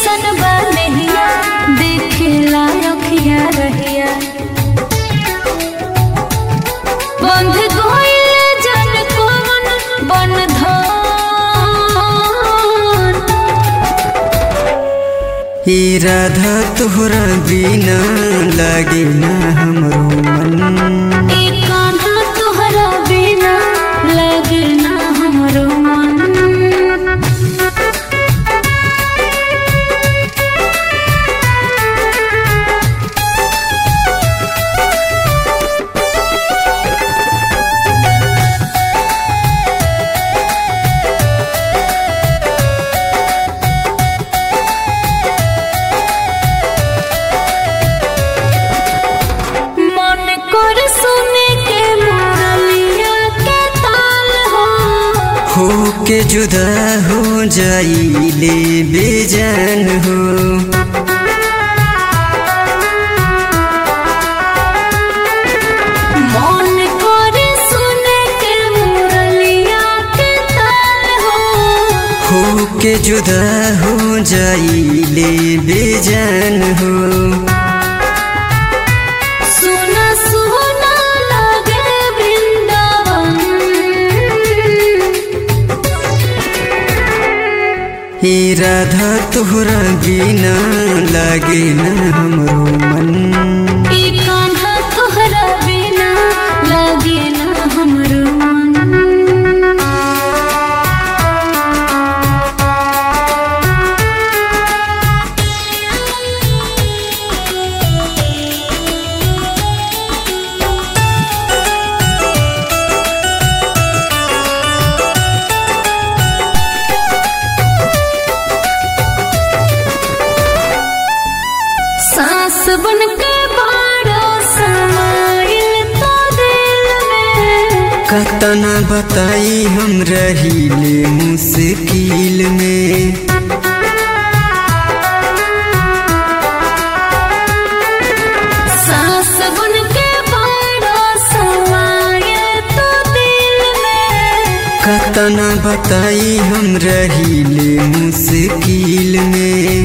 कैसन बा नहिया देखेला रखिया रहिया बंध गइल जन कौन बंधन ई राधा तोहरा बिना लागे ना हमरो मन ए कान्हा तोहरा बिना लगे ना हमरो मन मन कर सुने के मुरलिया के ताल हो हो के जुदा हो जाइले बेजान हो मन कर सुने के मुरलिया के ताल हो हो के जुदा हो जाइले बेजान हो सुना सुना लगे वृंदावन ई राधा तोहरा बिना लागे ना हमरो मन ई कान्हा तोहरा बिना लगे ना हमरो मन सांस बन के बारो समाइल तो दिल में कतना बताई हम रहीले मुश्किल में सांस बन के बारो समाइल तो दिल में कतना बताई हम रहीले मुश्किल में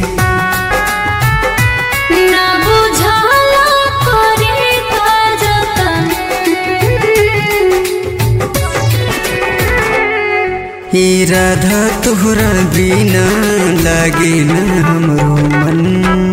ना बुझाला करे का जतन ई राधा तोहरा बिना लागे ना हमरो मन